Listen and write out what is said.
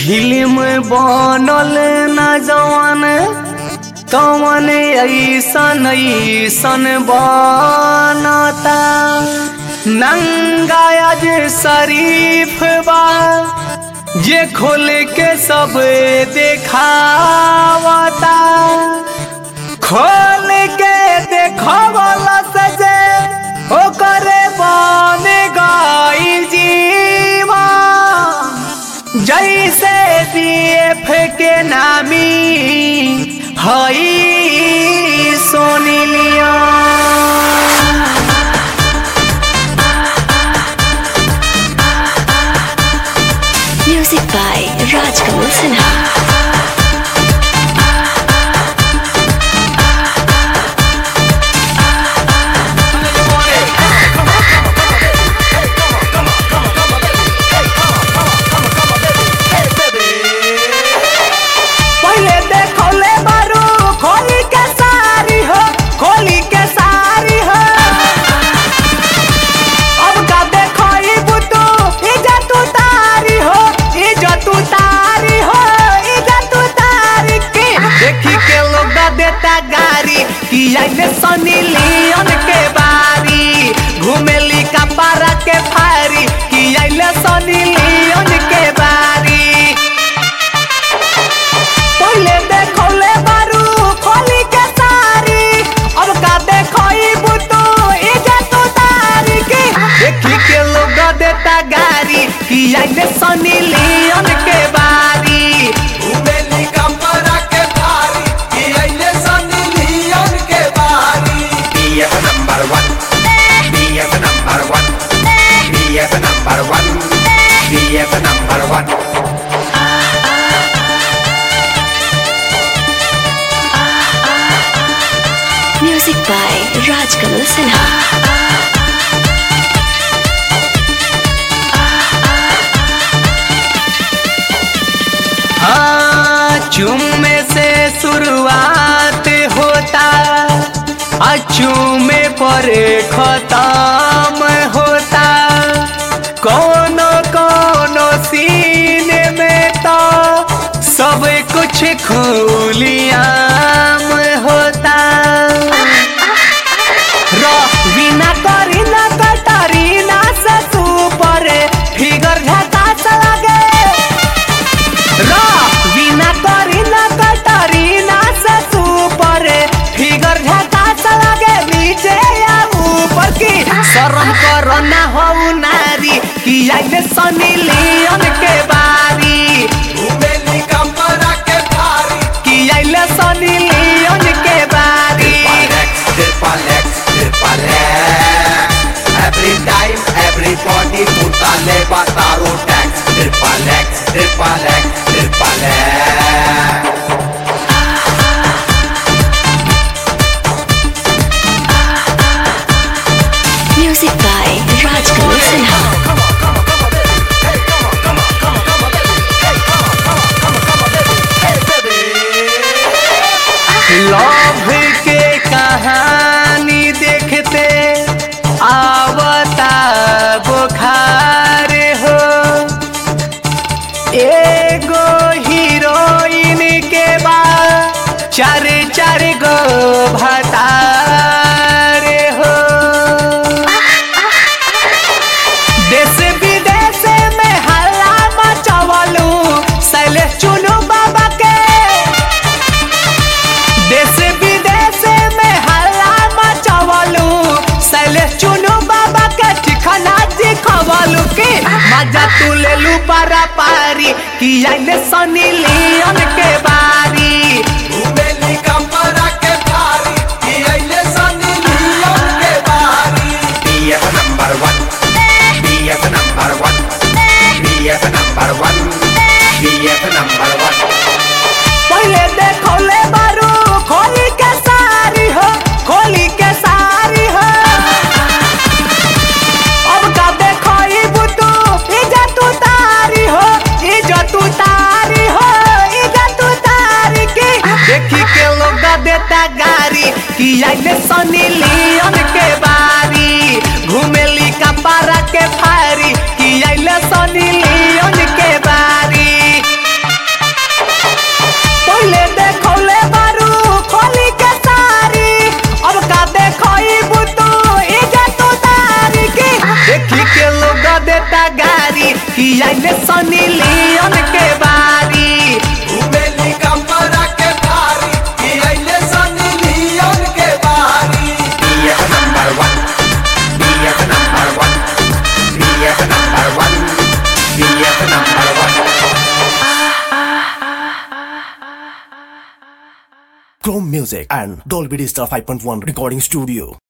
Film बनल न जवान तवन ऐसन ऐसन बनता नंगाज शरीफ बा जे खोल के सब देखावता खोल के देखवला से जे ओकरे बन गई जीवा जैसे बीएफ के नामी हई सोनी लिया Music by Rajkamal Sinha. पहले देखौले बारू खोली के सारी हो खोली के सारी हो अब का देखई बुतू इज्जत उतारी हो इज्जत उतारी हो इज्जत उतारी के देखी के लोग दा देता गारी कि आइले सनी लियोन के बारी घुमेली कपारा के फारी कि आइले सनी लियोन के बारी पहले देखौले बारू खोली के सारी अब का देखई बुतू इज्जत उतारी के देखी के लोग देता गारी कि आइले सनी लियोन के बारी उबेली कमरा के भारी कि अइले सनी लियोन के बारी BF number one BF number one BF number one BF number one Music by Rajkamal Sinha. हाँ चुम्मे से शुरुआत होता अचूमे पर खत्म होता कोनो कोनो सीन में तो सब कुछ खुलियाम होता रवीना करीना कटरीना से सुपर फिगर झकास लगे रवीना करीना कटरीना से सुपर फिगर झकास लगे नीचे या ऊपर की शर्म करो ना हो नारी कि आइले सनी लियोन के बारी उबेली कमरा के भारी कि आइले सनी लियोन के बारी Triple X, Triple X, Triple X Every time, everybody put a labor taro tax Triple X, Triple X, Triple X Music by Rajkamal Sinha. Love के कहानी देखते आवता बुखार हो एगो हीरोइन के बाद चार चार गो भतार हो देश विदेश में हल्ला मचवलू शैलेश चुनू बाबा के देश विदेश में हल्ला मचवलू शैलेश चुनू बाबा के ठिकाना दिखवलू की मजा तू ले लू पारा पारी कि आइले सनी लियोन के बारी उबेली कमरा के भारी कि अइले सनी लियोन के बारी BF number one BF number one BF number one BF number one पहले देखौले बारू खोली के सारी हो खोली के सारी हो अब का देखई बुतू इज्जत उतारी हो इज्जत उतारी हो इज्जत उतारी की देखी के लोग Chrome Music and Dolby Digital 5.1 Recording Studio.